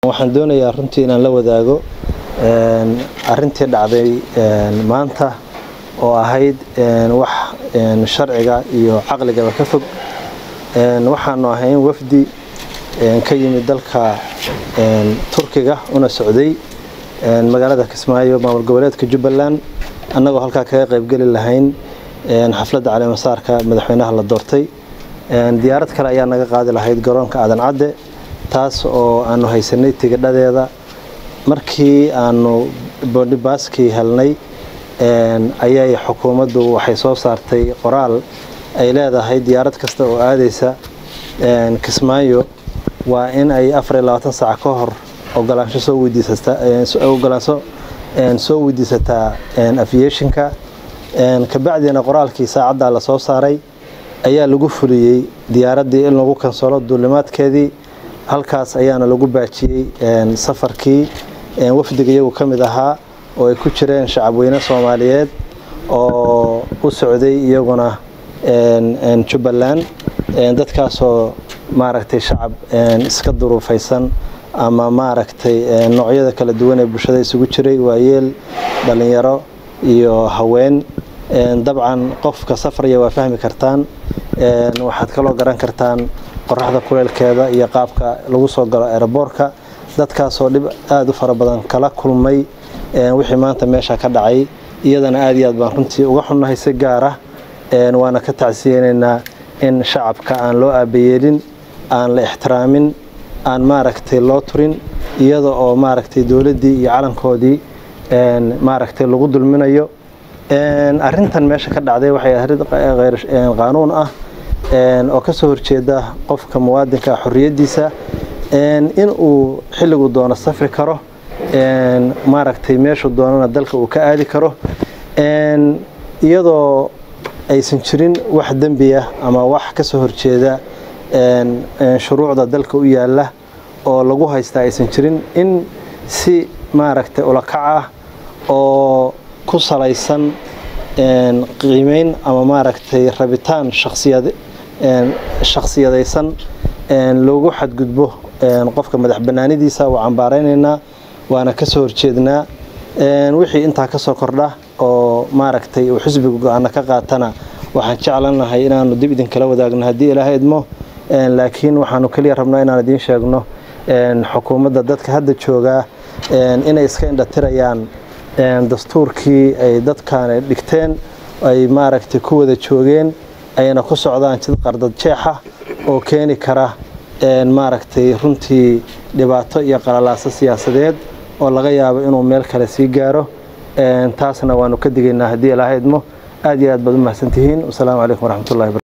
waxaan doonayaa runtii inaan la wadaago arintii dhacday maanta oo ahayd wax sharciga iyo caqligaba ka fog waxaanu ahayn wafdi ka yimid dalka turkiga una socday magaalada kismaayo maamul goboleedka jubbaland annagoo halkaa kaga qaybgeli lahayn xafladda caleemasaarka madaxweynaha la doortay diyaarad kale ayaa naga qaadi lahayd garoonka aadan cadde taas oo aanu haysanay tigidhadeeda markii aanu boondhibaaskii helnay ayay xukuumaddu waxay soo saartay qoraal ay leedahay diyaarad kasta oo aadaysa kismaayo waa in ay afar iyo labaatan saac ka hor ogolaansho soo weydiisataogolaansho soo weydiisataa aviationka kabacdiina qoraalkii saacaddaa la soo saaray ayaa lagu fuliyey diyaaraddii in lagu kansalo duulimaadkeedii halkaas ayaana lagu baajiyey safarkii wafdiga iyagu ka mid ahaa oo ay ku jireen shacabweyne soomaaliyeed oo u socday iyaguna jubbaland dadkaasoo maaragtay shacab iska duruufaysan ama maaragtay noocyada kala duwan ee bulshada isugu jiray waayeel dhallinyaro iyo haween dabcan qofka safraya waa fahmi kartaan waxaad kaloo garan kartaan qoraxda kuleelkeeda iyo qaabka lagu soo galo eeraboorka dadkaasoo dhib aada u fara badan kala kulmay wixii maanta meesha ka dhacay iyadana aad iyo aad baan runtii uga xunnahay si gaara waana ka tacsiyeynaynaa in shacabka aan loo aabayeelin aan la ixtiraamin aan maaragtay loo turin iyada oo maaragtay dowladdii iyo calankoodii maaragtay lagu dulminayo arintan meesha ka dhacday waxay arid qaanuun ah oo ka soo horjeeda qofka muwaadinka xorriyaddiisa in uu xilligu doono safri karo maaragtay meeshuu doonana dalka uu ka aadi karo iyadoo aysan jirin wax dembi ah ama wax ka soo horjeeda shuruucda dalka u yaalla oo lagu haystaa aysan jirin in si maaragtay ulakac ah oo ku salaysan qiimeyn ama maaragtay rabitaan shakhsiyadaysan loogu xadgudbo qofka madax bannaanidiisa waa cambaaraynaynaa waana ka soo horjeednaa wixii intaa ka soo kordha oo maaragtay uu xisbiga go-aana ka qaatana waxaan jeclanahay inaanu dib idinkala wadaagno haddii ilaahay idmo laakiin waxaanu keliya rabnaa inaan idiin sheegno xukuumadda dadka hadda joogaa inay iska indhatirayaan dastuurkii ay dadkan dhigteen ay maaragtay ku wada joogeen ayna ku socdaan jid qardad jeexa oo keeni kara maaragtay runtii dhibaato iyo qalalaaso siyaasadeed oo laga yaabo inuu meel kale sii gaaro taasna waanu ka digaynaa haddii ilaahay idmo aad iyo aad baad u mahadsantihiin wasalaamu calaykum waraxmatullahi